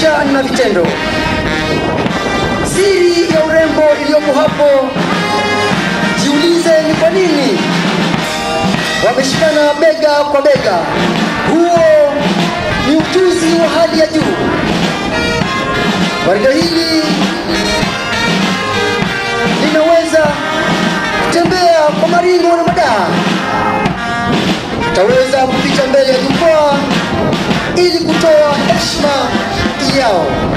maisha na vitendo. Siri ya urembo iliyopo hapo, jiulize ni kwa nini wameshikana bega kwa bega. Huo ni ujuzi wa hali ya juu. Gwaride hili linaweza kutembea kwa maringo na madaha, utaweza kupita mbele ya jukwaa ili kutoa heshima yao.